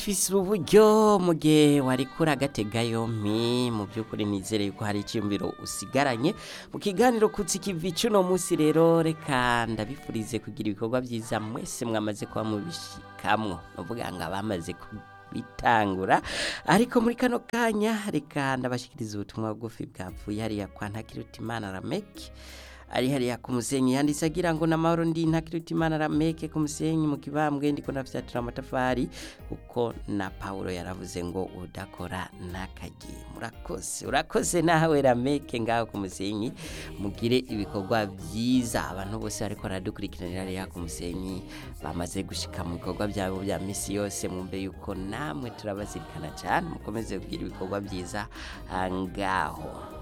fise uburyo mu gihe wariko uragatega yompi mu by'ukuri nizere yuko hari icyumviro usigaranye mu kiganiro kutsi kivi cuno munsi rero reka ndabifurize kugira ibikorwa byiza mwese mwamaze kuba mubishikamwo novuga ngo abamaze kubitangura ariko muri kano kanya reka ndabashikiriza ubutumwa bugufi bwavuye hariya kwa ntakirutimana rameki ari hariya ku musenyi yanditse agira ngo n'amahoro ndi ntakirutimana rameke ku musenyi mu kibambwe ndiko ndafyatura amatafari kuko na Paulo yaravuze ngo udakora ntakagi murakoze urakoze nawe rameke ngaho ku musenyi mugire ibikorwa byiza abantu bose bariko baradukurikiranira hariya ku musenyi bamaze gushika mu bikorwa byabo bya misi yose mwumve yuko namwe turabazirikana cyane mukomeze kugira ibikorwa byiza ah, ngaho